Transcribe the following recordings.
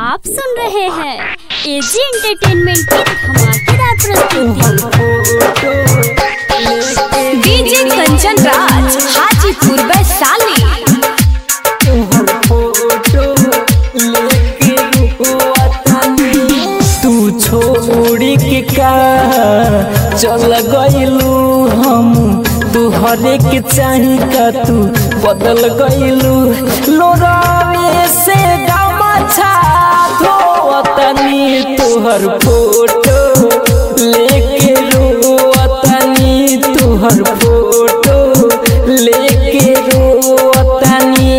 आप सुन रहे हैं एजी एंटरटेनमेंट की धमाकेदार प्रस्तुति डीजे कंचन राज हाजीपुर वैशाली तू छोड़ी के का चल गइलू हम तू हरे के चाही का तू बदल गइलू लोरावे से गमछा धोवतनी तोहर फोटो लेके रोवतनी तोहर फोटो लेके रोवतनी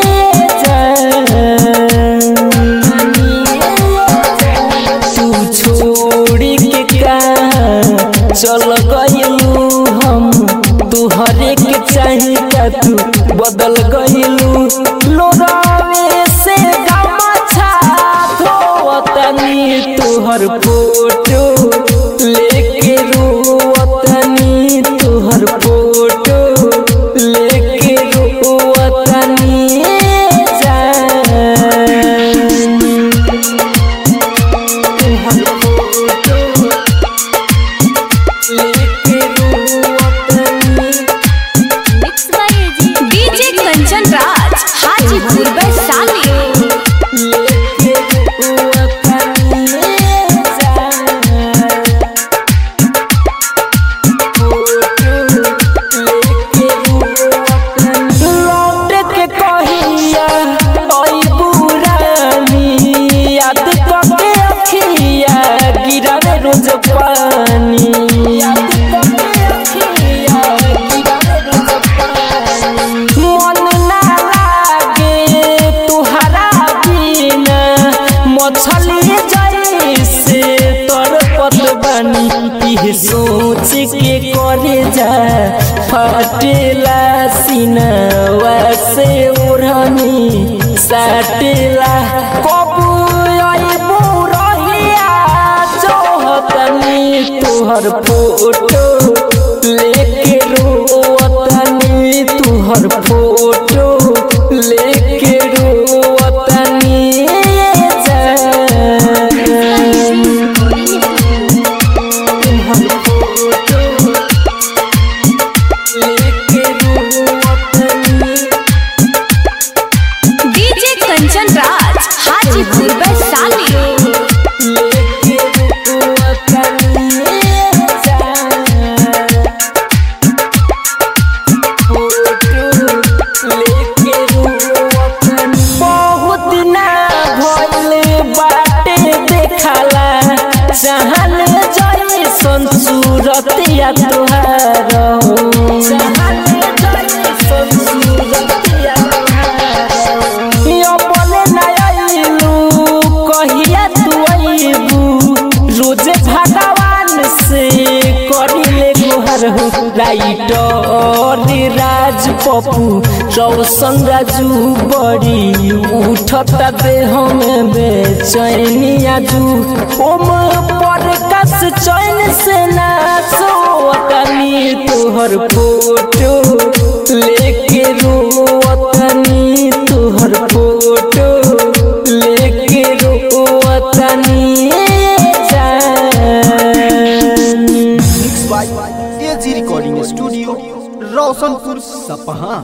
तू छोड़ी के का चल गइलू हम तू हरे के चाही का तू बदल गइलू लोरावे से गमछा धोवतनी तोहर फोटो लेके रोवतनी तोहर फोटो लेके रोवतनी जान मिक्स बाय एजी डीजे कंचन राज हाजीपुर वैशाली लौट के कहिया ओई बुरानी याद करके अखिया गिरावे रोज पानी याद करके अखिया गिरावे रोज पानी मन ना लागे तुहरा बिना मछली जैसे तड़पत बानी इह सोच के करे जा फटेला सीनवा से ओढ़नी साटेला कबू अइबू रहिया जोहतनी तुहर फोटो लेके रोवतनी तुहर फोटो लेके रोवतनी जान तुहर फोटो लेके रोवतनी डीजे कंचन राज हाजीपुर वैशाली लेके रोवतनी जान बहुत ना भइल बाटे देखला चाहल जैसन सूरतिया तुहार चाहल जैसन सूरतिया अपने ना अइलू कहिया तू अइबू रोजे भगवान से करिले गुहर हो राइटर राज पप्पू रौशन राजू बड़ी उठता देह में बेचैनी आजू ओम पर कस चैन से ना सोतनी तोहर फोटो लेके रोवतनी तोहर फोटो लेके रोवतनी जान मिक्स बाय एजी रिकॉर्डिंग स्टूडियो रोशनपुर सपहा